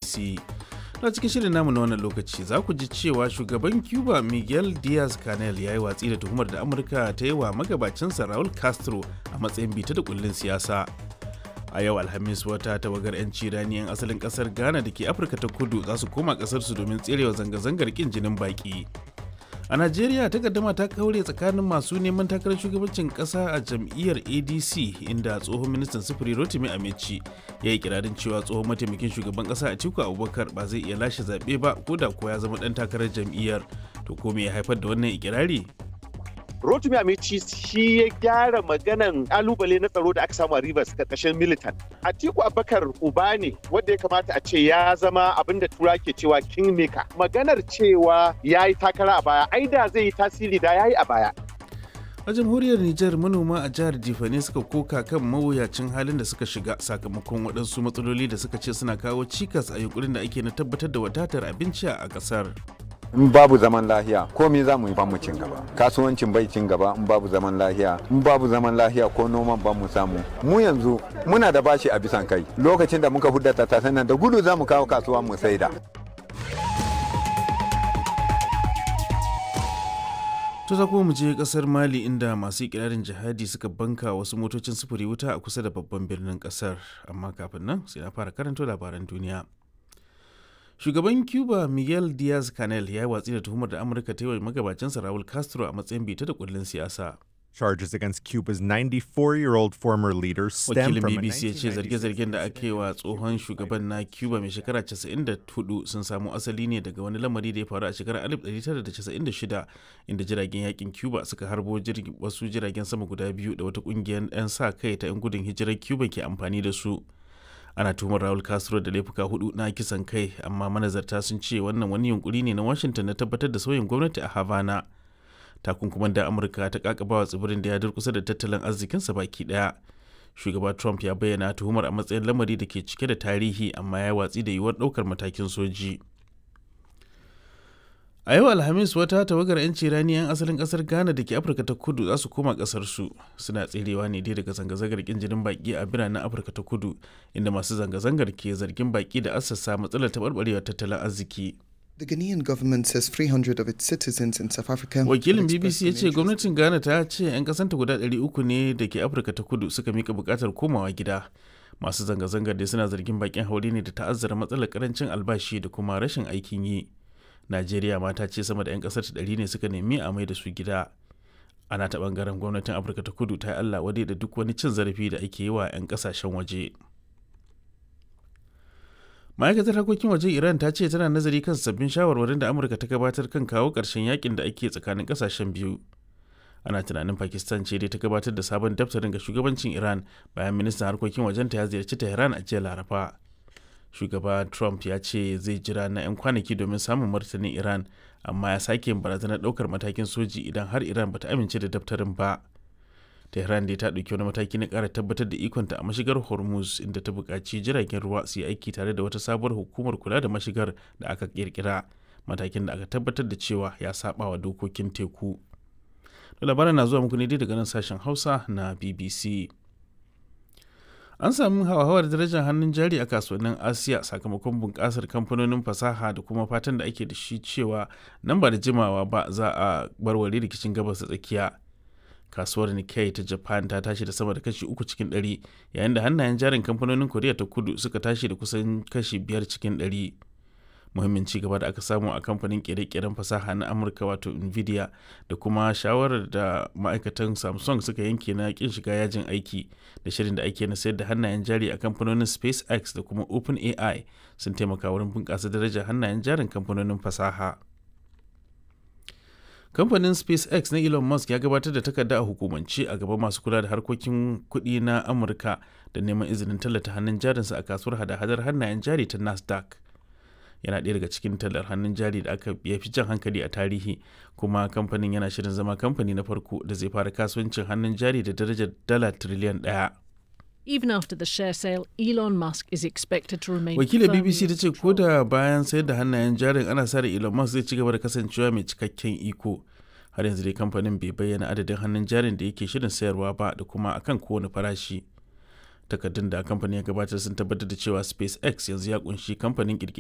BBC. Na cikin shirin namu na wannan lokaci za ku ji cewa shugaban Cuba Miguel Diaz-Canel ya yi watsi da tuhumar da Amurka ta yi wa magabacinsa Raul Castro a matsayin bita da kullun siyasa. A yau Alhamis wata tawagar 'yanci rani 'yan asalin kasar Ghana da ke Afirka ta kudu za su koma kasarsu domin tserewa zanga-zangar kin jinin baki. a najeriya takaddama ta kaure tsakanin masu neman takarar shugabancin kasa a jam'iyyar adc inda tsohon ministan sufuri rotimi amici ya yi kirarin cewa tsohon mataimakin shugaban kasa a tiku abubakar ba zai iya lashe zaɓe ba ko da ko ya zama ɗan takarar jam'iyyar to ko me ya haifar da wannan ikirari Rotimi Amici shi ya gyara maganan kalubale na tsaro da aka samu a Rivers karkashin militan. Atiku Abubakar uba ne wanda ya kamata a ce ya zama abin da tura ke cewa kingmaker. Maganar cewa ya yi takara a baya, ai da zai yi tasiri da ya yi a baya. a jamhuriyar Nijar manoma a jihar Jifane suka koka kan mawuyacin halin da suka shiga sakamakon waɗansu matsaloli da suka ce suna kawo cikas a yunkurin da ake na tabbatar da wadatar abinci a ƙasar. in babu zaman lahiya komai za mu yi mu cin gaba kasuwancin bai cin gaba in babu zaman lahiya in babu zaman lahiya ko noman ba mu samu mu yanzu muna da bashi a bisan kai lokacin da muka hudda tattasan nan da gudu za mu kawo kasuwa mu saida To za kuma mu je kasar Mali inda masu ikirarin jihadi suka banka wasu motocin sufuri wuta a kusa da babban birnin kasar amma kafin nan sai na fara karanto labaran duniya. shugaban cuba miguel diaz canel ya yi watsi da tuhumar da amurka ta yi wa magabacinsa raul castro a matsayin bita da kullun siyasa Charges against Cuba's 94-year-old former leader stem wakilin from a bbc ya ce 1996 zarge-zargen da aka yi wa tsohon shugaban na cuba mai shekara 94 sun samo asali ne daga wani lamari da ya faru a shekarar 1996 inda jiragen yakin cuba suka harbo jirgi- wasu jiragen sama guda biyu da wata kungiyar 'yan sa kai ta 'yan gudun hijirar cuba ke amfani da su ana tuhumar Raul Castro da laifuka hudu na kisan kai amma manazarta sun ce wannan wani yunkuri ne na Washington na tabbatar da sauyin gwamnati a Havana. Takunkuman da Amurka ta kakabawa tsibirin da ya durkusa da tattalin arzikinsa baki daya. Shugaba Trump ya bayyana tuhumar a matsayin lamari da ke cike da tarihi amma ya watsi da yiwuwar daukar matakin soji. A yau Alhamis wata tawagar 'yanci rani 'yan asalin kasar Ghana da ke Afirka ta kudu za su koma kasarsu suna tserewa ne dai daga zanga-zangar kin jinin baki a biranen Afirka ta kudu inda masu zanga-zangar ke zargin baki da assasa matsalar taɓarɓarewar tattalin arziki. The Ghanaian government says 300 of its citizens in South Africa. Wakilin have BBC expressed ya an ce interest gwamnatin Ghana ta ce 'yan kasanta guda 300 ne da ke Afirka ta kudu suka mika bukatar komawa gida. Masu zanga-zangar dai suna zargin bakin haure ne da ta'azzara matsalar karancin albashi da kuma rashin aikin yi. Najeriya ma ta ce sama da 'yan kasar ta ɗari ne suka nemi a mai da su gida. Ana ta bangaren gwamnatin Afirka ta kudu ta yi Allah wadai da duk wani cin zarafi da ake yi wa 'yan kasashen waje. ma'aikatar harkokin wajen iran ta ce tana nazari kan sabbin shawarwarin da amurka ta gabatar kan kawo ƙarshen yakin da ake tsakanin ƙasashen biyu ana tunanin pakistan ce dai ta gabatar da sabon daftarin ga shugabancin iran bayan ministan harkokin wajenta ya ziyarci tehran a jiya laraba shugaba trump ya ce zai jira na 'yan kwanaki domin samun martanin iran amma ya sake yin barazanar ɗaukar matakin soji idan har iran bata amince da daftarin ba tehran dai ta ɗauki wani mataki na ƙara tabbatar da ikonta a mashigar hormuz inda ta buƙaci jiragen ruwa su yi aiki tare da wata sabuwar hukumar kula da mashigar da aka ƙirƙira matakin da aka tabbatar da cewa ya saba wa dokokin teku da labaran na zuwa muku ne dai daga nan sashen hausa na bbc an sami hauhawar darajar hannun jari a kasuwannin asiya sakamakon bunƙasar kamfanonin fasaha da kuma fatan da ake da shi cewa nan ba da jimawa ba za a barware rikicin gabas da tsakiya kasuwar Nikkei ta Japan ta tashi da sama da kashi uku cikin ɗari yayin da hannayen jarin kamfanonin Koriya ta kudu suka tashi da kusan kashi biyar cikin ɗari. Muhimmin ci gaba da aka samu a kamfanin kere-keren fasaha na Amurka wato Nvidia da kuma shawarar da ma'aikatan Samsung suka yanke na kin shiga yajin aiki da shirin da ake na sayar da hannayen jari a kamfanonin SpaceX da kuma OpenAI sun taimaka wurin bunƙasa darajar hannayen jarin kamfanonin fasaha. kamfanin spacex na elon musk ya gabatar da takarda a hukumance a gaban masu kula da harkokin kuɗi na amurka da neman izinin tallata hannun jarinsa a kasuwar hada-hadar hannayen jari ta nasdaq yana ɗaya daga cikin tallar hannun jari da aka ya fi jan hankali a tarihi kuma kamfanin yana shirin zama kamfani na farko da zai fara kasuwancin hannun jari da darajar dala tiriliyan ɗaya Even after the share sale, Elon Musk is expected to remain wakilar firmly bbc ta in ce ko control. da bayan sayar da hannayen jarin ana sa ran elon musk zai ci gaba da kasancewa mai cikakken iko har yanzu dai kamfanin bai bayyana adadin hannun jarin da yake shirin sayarwa ba da kuma akan kowane farashi takardun da kamfanin ya gabatar sun tabbatar da cewa spacex yanzu ya kunshi kamfanin kirkiri